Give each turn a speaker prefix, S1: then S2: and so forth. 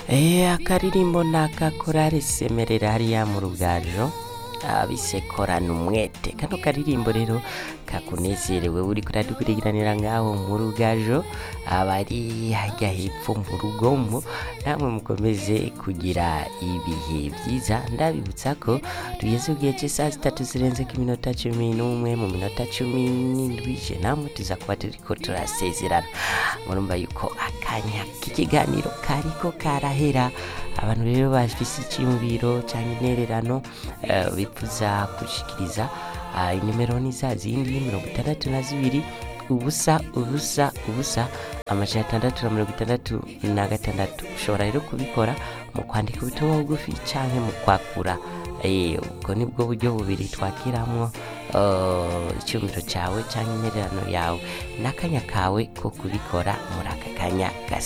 S1: Eh, akaririmbo nakakorari semerera hariya mu rugajo abisekorana umwete kano karirimbo rero kakunezerewe uri kuradukurikiranira ngaho mu rugajo abari hajya hepfo mu rugombo namwe mukomeze kugira ibihe byiza ndabibutsa ko tugeze ku gihe cy'isaha zitatu zirenze ku minota cumi n'umwe mu minota cumi n'indwi je namwe tuza kuba turiko turasezerana murumva yuko akanya k'ikiganiro kariko karahera abantu rero bafise icyiyumviro cyangwa intererano eh, bifuza gushikiriza ah, inimero ni za zindi mirongo itandatu na zibiri ubusa ubusa ubusa amajana atandatu na mirongo itandatu na gatandatu ushobora rero kubikora mu kwandika ubutumwa bugufi canke mu kwakura Eh, ubwo ni bwo buryo bubiri twakiramwo eh, icyumviro cyawe cyangwa intererano yawe n'akanya kawe ko kubikora muri aka kanya gasa